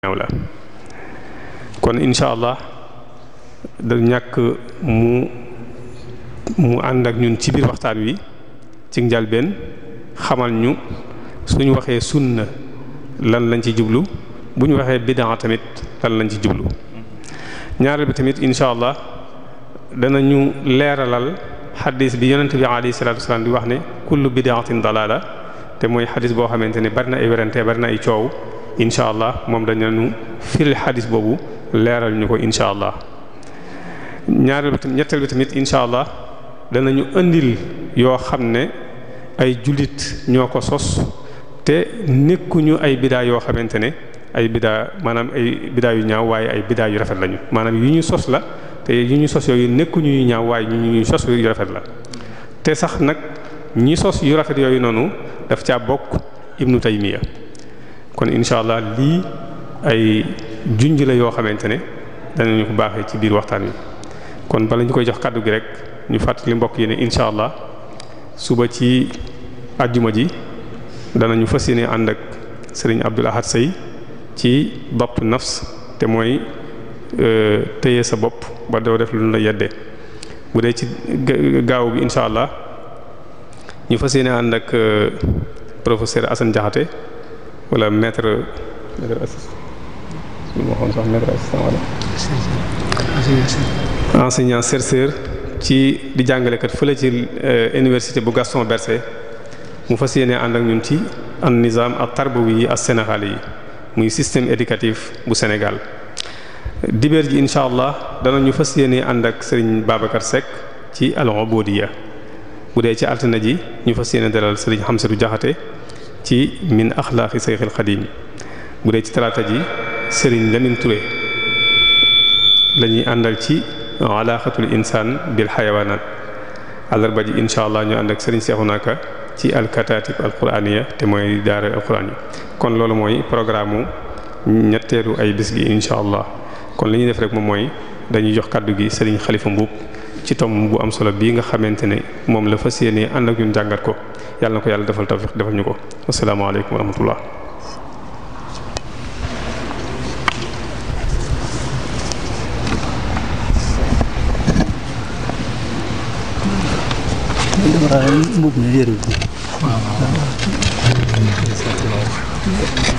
ñaaw la kon incha allah da ñàkk mu mu ànd ak ñun ci biir waxtaan wi ci njalbeen xamal ñu suñu waxee sunna lan lañ ci jublu bu ñu waxee bid'a tamit lan lañ ci jublu ñaareel bi tamit incha allah danañu leeralal xadis bi yonent bi alayhi salaatu wasalaam di wax ne kullu bid'atin dalala te mooy xadis boo xamante ne bari na ay werante bari na ay coow incha allah moom dañu firil xadis boobu leeral ñu ko incha allah ñaareel bi tamit ñetteel bi tamit incha allah danañu indil yoo xam ne ay jullit ñoo ko sos te nekkuñu ay bidaa yoo xamante ne ay bidaa maanaam ay bidaa yu ñaaw waaye ay bidaa yu rafet lañu maanaam yu ñu sos la te yu ñu sos yooyu nekkuñu yu ñaaw waaye ñu ñu sos yu rafet la te sax nag ñi sos yu rafet yooyu noonu daf caa bokk ibnu taymiya kon incha allah lii ay junj la yoo xamante ne danañu ko baaxee ci biir waxtaan wi kon bala ñu koy jox kàddu gi rek ñu fàttali mbokk yi ne incha allah suba ci àjjuma ji danañu fas yéene ànd ak sëriñ Abdul Ahad Sey ci bopp nafs te mooy téye sa bopp ba doo def lu la yedde bu dee ci gaaw bi incha allah ñu fas yéene ànd ak professeur Assane Diakhaté wala maître maître assistant lu ma waxoon sax maître assistant wala enseignant chercheur ci di jàngalekat fële ci université bu Gaston Berger mu fas yéene ànd ak ñun ci an nizam ak tarbawi yi ak sénégal yi muy système éducatif bu Sénégal dibeer ji incha allah danañu fas yéene ànd ak Serigne Babacar Seck ci al-ubudiyya bu dee ci altine ji ñu fas yéene dalal Serigne Hamsatu Jaxate ci min axlaaqi Sayxil Xadiim bu dee ci talaata ji Serigne Lamine Touré la ñuy àndal ci alaqatul insaan bil xayawaanaat àllarba ji incha allah ñu ànd ak Serigne Seexuna Ka ci alkataatib alquraaniya te mooy daara alquraan yi kon loolu mooy programme ñetteelu ay bis gi incha allah kon li ñuy def rek moom mooy dañuy jox kàddu gi Serigne Xalifa Mbuub ci tom bu am solo bii nga xamante ne moom la fas yéenee ànd ak ñun jàngat ko yàlla na ko yàlla defal tawfiq defal ñu ko asalaamaaleykum wa rahmatullah mbubb mi yëru